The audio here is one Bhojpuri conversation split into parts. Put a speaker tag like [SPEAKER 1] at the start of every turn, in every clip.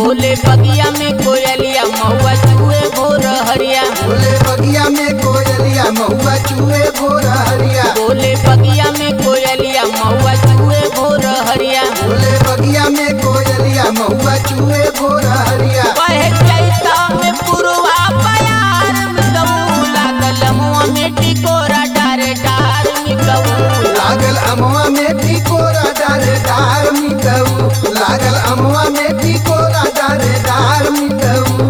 [SPEAKER 1] बोले बगिया में कोयलिया महुआ चुए भोर हरिया
[SPEAKER 2] बोले बगिया में कोयलिया महुआ चूहे भोर हरिया
[SPEAKER 1] बोले बगिया में कोयलिया महुआ चुए भोर हरिया
[SPEAKER 2] बोले बगिया में कोयलिया महुआ चूहे भोर हरिया
[SPEAKER 1] कहे चैता में पुरवा बयार में गऊ लागल मुआ में टिकोरा डारे डार में गऊ
[SPEAKER 2] लागल अमवा में टिकोरा डारे डार मिटऊ लागल अमवा में टिकोरा डारे डार मिटऊ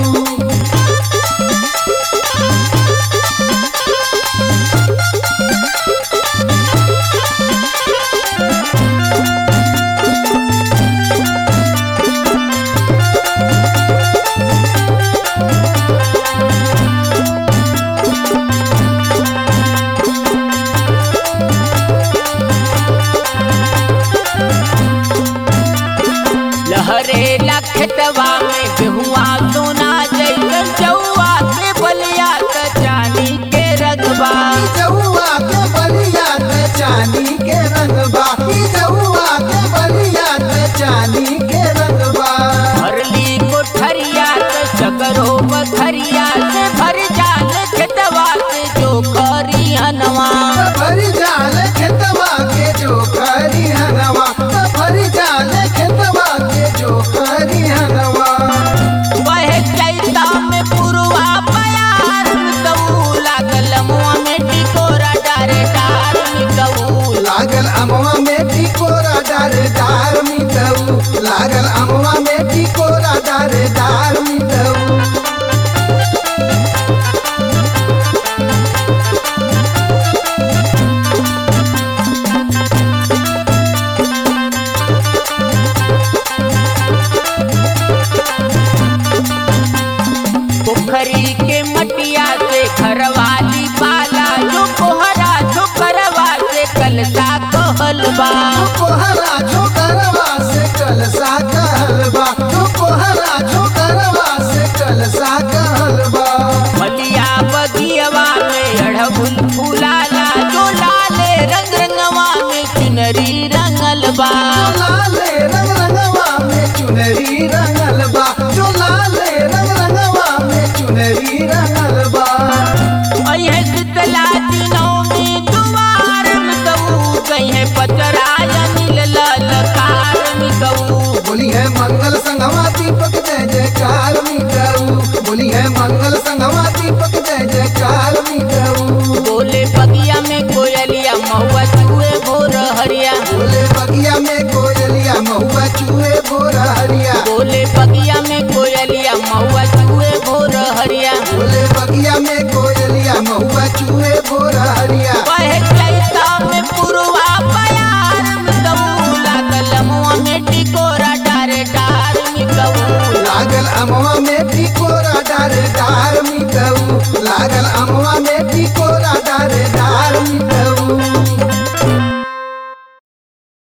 [SPEAKER 1] लहरे लखतवा में गेहुआ सोना जैसन चौआ के बलिया त चांदी के रगबा
[SPEAKER 2] जहुआ के बलिया ते चांदी के रंगबा ई जहुआ के बलिया ते चांदी के रंगबा
[SPEAKER 1] भरली कोठरिया त सकरो बखरिया से भर जाल खेतवा से जो करी हनवा
[SPEAKER 2] भरी जाल खेतवा के जो खरी हनवा भरी जाल खेतवा के जो खरी हनवा
[SPEAKER 1] वह चैता में पुरवा बयार गऊ लागल मुआ में टिकोरा डारे डार में गऊ
[SPEAKER 2] लागल अमवा में टिकोरा डारे डार मिटऊ लागल अमवा में टिकोरा डारे डार मिटऊ
[SPEAKER 1] पोखरी के मटिया से घरवाली पाला जो कोहरा जो करवा से कलसा कहलबा
[SPEAKER 2] कोहरा जो करवा से कलसा कहलबा जो कोहरा जो करवा से कलसा कहलबा
[SPEAKER 1] मलिया बगियवा में अड़हुल फूलाला जो लाले रंग रंगवा में चुनरी रंगलबा
[SPEAKER 2] लाले रंग रंगवा में चुनरी रंगलबा जो लाले रंग रंगवा में चुनरी रंगलबा
[SPEAKER 1] अये शीतला दिनों में दुआर में गऊ गई है पचराया नील ललकार में गऊ
[SPEAKER 2] बोली है मंगल संगवा दीपक जय जयकार मिटऊ बोली है मंगल संगवा दीपक जय जयकार मिटऊ
[SPEAKER 1] बोले बगिया में कोयलिया महुआ चुए भोर हरिया
[SPEAKER 2] बोले बगिया में कोयलिया महुआ चूहे भोर हरिया
[SPEAKER 1] बोले बगिया में कोयलिया महुआ चुए भोर हरिया
[SPEAKER 2] बोले बगिया में कोयलिया महुआ चूहे भोर हरिया
[SPEAKER 1] कहे चैता में पुरवा बयार में गऊ लागल मुआ में टिकोरा डारे डार में गऊ
[SPEAKER 2] लागल अमवा